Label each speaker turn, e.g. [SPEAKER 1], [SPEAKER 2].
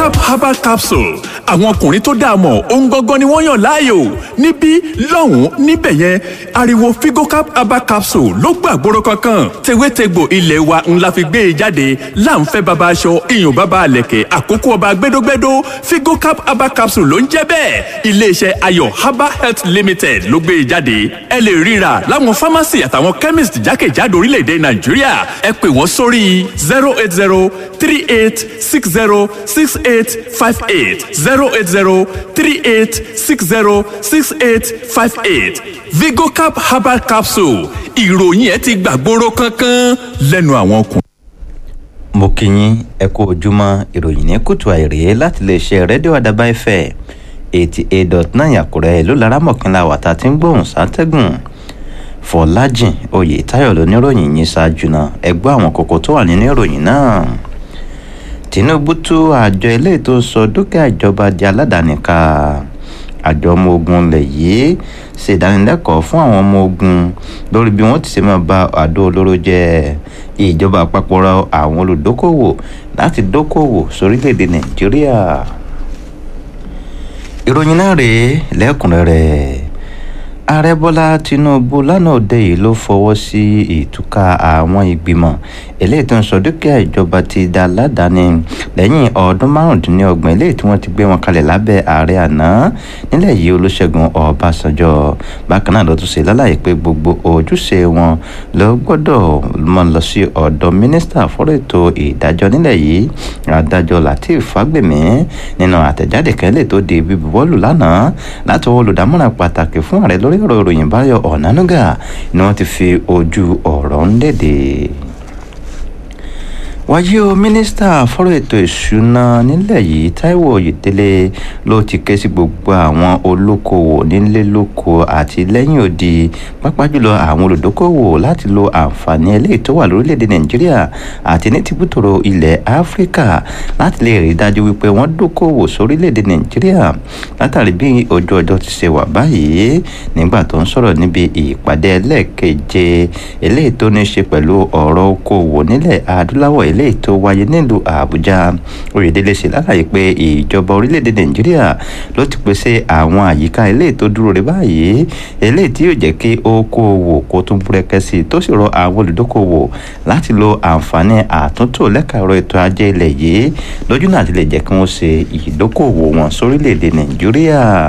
[SPEAKER 1] vigocap herbal capsule àwọn ọkùnrin tó dáa mọ̀ ohun gangan ni wọ́n yàn láàyò níbí lọ́hùn-ún níbẹ̀ yẹn ariwo vigocap herbal capsule ló gbàgbóró kankan tewétegbò ilé wa ńlá fi gbé e jáde láǹfẹ́ baba aṣọ iyùn baba àlẹ̀kẹ̀ àkókò ọba gbẹdógbẹdó vigocap herbal capsule ló ń jẹ́ bẹ́ẹ̀ iléeṣẹ́ ayọ̀ herbal health limited ló gbé e jáde ẹ lè ríra láwọn pharmacy àtàwọn chemist jákèjádò orílẹ̀-èdè nàìjíríà ẹ pè wọ́n sórí zero eight zero three eight six zero six eight five eight zero eight zero three eight six zero six eight five eight vigocap herbal capsule ìròyìn ẹ ti gbàgbóró kankan lẹ́nu àwọn ọkùnrin.
[SPEAKER 2] mo kí yín ẹ kú ojúmọ́ ìròyìn ní kùtù àìrè láti lè ṣe rédíò àdàbà ìfẹ́ eighty eight dot nine àkùrẹ́ ìlú laramọ̀kínlá wàtá tí ń gbóhùn sátẹ́gùn fọlájìn oyè táyọ̀ lóníròyìn yìí ṣáájú náà ẹ gbọ́ àwọn kókó tó wà nínú ìròyìn náà tinubu tú àjọ eléyìí tó sọ dúkìá ìjọba di aládàáni ká àjọ ọmọ ogun ilẹ̀ yìí ṣèdánilẹ́kọ̀ọ́ fún àwọn ọmọ ogun lórí bí wọ́n ti ṣe máa ba àdó olóró jẹ́ ìjọba àpapọ̀ rọ àwọn olùdókòwò láti dókòwò sórílẹ̀‐èdè nàìjíríà ìròyìn náà rèé lẹ́kùnrẹ́rẹ́ ààrẹ bọ́lá tinubu lánàá òde yìí ló fọwọ́ sí ìtúká àwọn ìgbìmọ̀ eléyìí tó ń sọ dúkìá ìjọba ti da aládàáni lẹ́yìn ọdún márùndínlọ́gbọ̀n eléyìí tí wọ́n ti gbé wọn kalẹ̀ lábẹ́ ààrẹ àná nílẹ̀ yìí olóṣègùn ọbásanjọ́ bákan náà ló tún ṣe lálàyé pé gbogbo ojúṣe wọn ló gbọ́dọ̀ mọ lọ sí ọ̀dọ̀ mínísítà fọ́rọ̀ ètò ìdájọ́ nílẹ̀ yìí adájọ́ lateef fagbemi nínú àtẹ̀jáde kan lè tó di bíbuwọ́lù lánàá láti ọwọ́ olùdámọ̀ràn pàtàkì fún ààrẹ lórí ọ̀rọ̀ ìròyìn báyọ̀ ọ̀nánúgà ni wọ́n ti fi ojú ọ̀rọ̀ ń léde wáyé o mínísítà fọ́rọ̀ ètò ìṣúná nílẹ̀ yìí taiwo oyèdélé ló ti ké sí gbogbo àwọn olókoòwò nílé lóko àti lẹ́yìn odi pápá jùlọ àwọn olùdókòwò láti lo àǹfààní eléyìí tó wà lórílẹ̀‐èdè nàìjíríà àti ní tìbútòrò ilẹ̀ áfíríkà láti lè rí dájú wípé wọ́n dókòwò sórílẹ̀‐èdè nàìjíríà látàrí bí ojú ọjọ́ ti ṣe wà báyìí nígbà tó ń sọ̀rọ̀ níbi ìpàdé ẹlẹ́ẹ̀keje eléyìí tó ní ṣe pẹ̀lú ọ̀rọ̀ okòwò nílẹ̀ adúláwọ̀ eléyìí tó wáyé nílùú àbújá oyèdélé ṣe lálàyé pé ìjọba orílẹ̀-èdè nàìjíríà ló ti pèsè àwọn àyíká eléyìí tó dúró re báyìí eléyìí tí yóò jẹ́ kí okòwò kó tún búrẹ́kẹ́ sí i tó sì rọ àwọn olùdókòwò láti lo àǹfààní àtúntò lẹ́ka ẹ̀rọ ètò ajé ilẹ̀ yìí lójú náà ti lè jẹ́ kí wọ́n ṣe ìdókòwò wọn sórílẹ̀-èdè nàìjíríà.